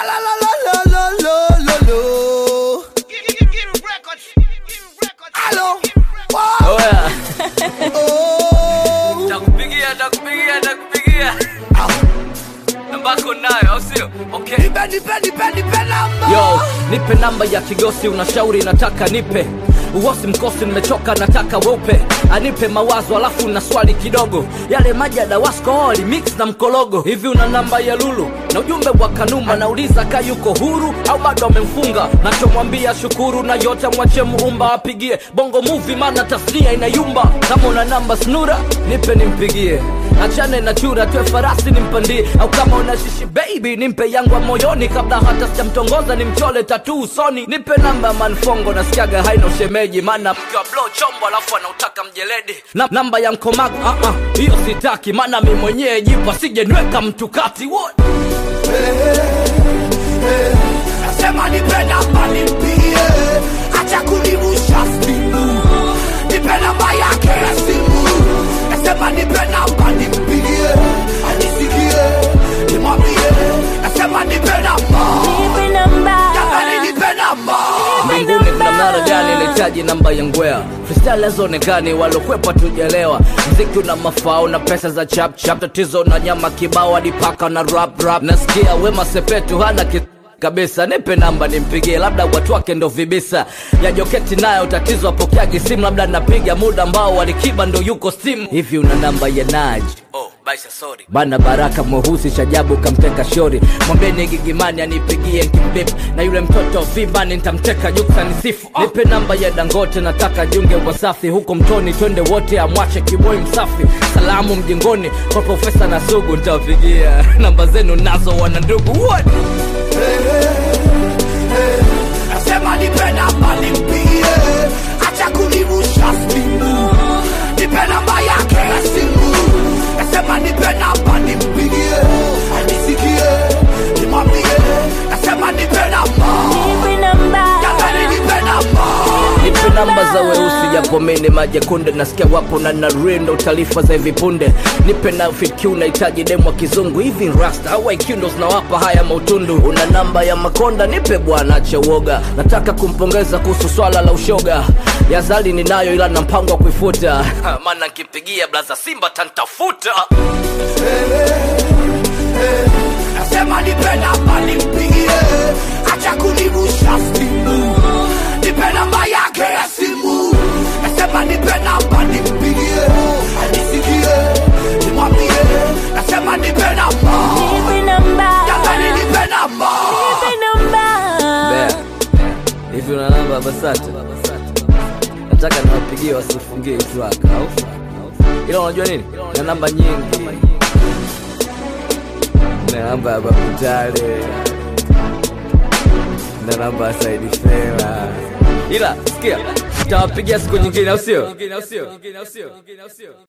la la la la la la la la. Hello. Wow. Oya, Oh. takupigia takupigia takupigia Ah. nambako nayo au sio okay Nipe nipe nipe nipe namba. yo nipe namba ya kigosi unashauri nataka nipe uosi mkosi nimechoka nataka weupe anipe mawazo alafu na swali kidogo yale maji ya dawasko mix na mkologo hivi una namba ya lulu na ujumbe wa kanuma nauliza ka yuko huru au bado amemfunga nachomwambia shukuru na yote mwache muumba apigie bongo muvi maana tasnia inayumba kama una namba snura nipe nimpigie achane na chura twe farasi nimpandie au kama una shishi baby nimpe yangu wa moyoni kabla hata sijamtongoza nimchole tatu usoni nipe namba ya manfongo nasikiaga haina ushemeji maana mke wa blow chombo alafu anautaka mjeledi na, namba ya mkomago ah, ah, hiyo sitaki maana mi mwenyewe jipa sije niweka mtu kati what? Nasema nipe namba nimpigie, acha kunirusha simu. Nipe namba yake ya simu. Nasema nipe namba nimpigie, anisikie, nimwambie. Nasema nipe namba, Nipe namba. jamani nipe namba. mbinguni kuna mnara gani nahitaji namba ya ngwea freestyle hazionekani walokwepa tujelewa mziki una mafao na pesa za chap chap tatizo na nyama kibao hadi paka na rap rap nasikia wema sepetu hana ki kabisa nipe namba nimpigie labda watu wake ndo vibisa ya joketi nayo tatizo apokeagi simu labda napiga muda ambao walikiba ndo yuko simu hivi una namba ya naj oh, baisa sorry. bana baraka mweusi shajabu kamteka shori mwambeni gigimani anipigie kimbip na yule mtoto vibani ntamteka juksa nisifu oh. nipe namba ya dangote nataka junge wasafi huko mtoni twende wote amwache kiboi msafi salamu mjengoni kwa profesa na sugu ntawapigia namba zenu nazo wana ndugu what? Nasema nipe namba nimpigie, acha kunirusha simu. Nipe namba yake ya simu. Nasema nipe namba nimpigie, anisikie, nimwambie. Nasema nipe namba, Nipe namba. jamani nipe namba. nipe namba za weusi japo mene majekunde nasikia wapo na narindo taarifa za hivi punde nipe na fitq unahitaji demu wa kizungu hivi rasta au IQ ndo zinawapa haya mautundu una namba ya makonda nipe bwana ache uoga nataka kumpongeza kuhusu swala la ushoga yazali ninayo ila na mpango wa kuifuta maana nkipigia blaza simba tantafuta Nasema nipe namba nimpigie, acha kunirusha simu. Nipe namba yake ya simu. Nasema nipe namba nimpigie, anisikie, nimwambie. Nasema nipe namba, Nipe namba. jamani nipe namba. Nipe namba. Bea, hivi una namba ya basata nataka niwapigie wasifungie hii track au ila unajua nini na namba nyingi na namba ya bakutale na namba ya saidi fela ila sikia tawapigia siku nyingine au sio